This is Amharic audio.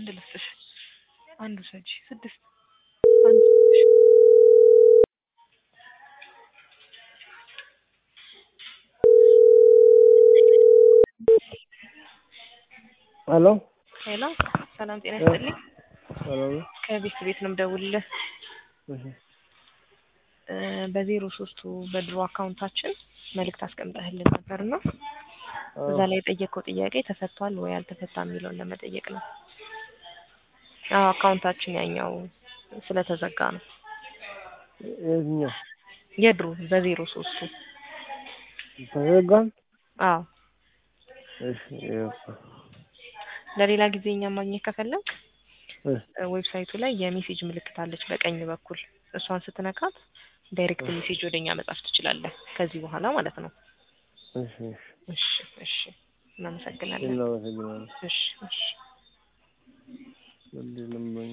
አንድ ልስጥሽ፣ አንድ ውሰጂ፣ ስድስት አንድ ልስጥሽ። ሄሎ ሄሎ፣ ሰላም ጤና ይስጥልኝ። ሰላም ነው? ከቤት ቤት ነው የምደውልልህ። እሺ እ በዜሮ ሶስቱ በድሮ አካውንታችን መልእክት አስቀምጠህልን ነበር እና አዎ። እዛ ላይ የጠየቀው ጥያቄ ተፈቷል ወይ አልተፈታም የሚለውን ለመጠየቅ ነው። አዎ አካውንታችን ያኛው ስለተዘጋ ነው። የትኛው የድሮ በዜሮ ሶስቱ ተዘጋም? አዎ እሺ ይኸው። ለሌላ ጊዜ እኛ ማግኘት ከፈለግ እ ዌብሳይቱ ላይ የሜሴጅ ምልክት አለች በቀኝ በኩል እሷን ስትነካት ዳይሬክት ሜሴጅ ወደኛ መጻፍ ትችላለህ ከዚህ በኋላ ማለት ነው። እሺ እሺ እሺ እሺ እናመሰግናለን። እናመሰግናለን። እሺ እሺ ምንድን ነው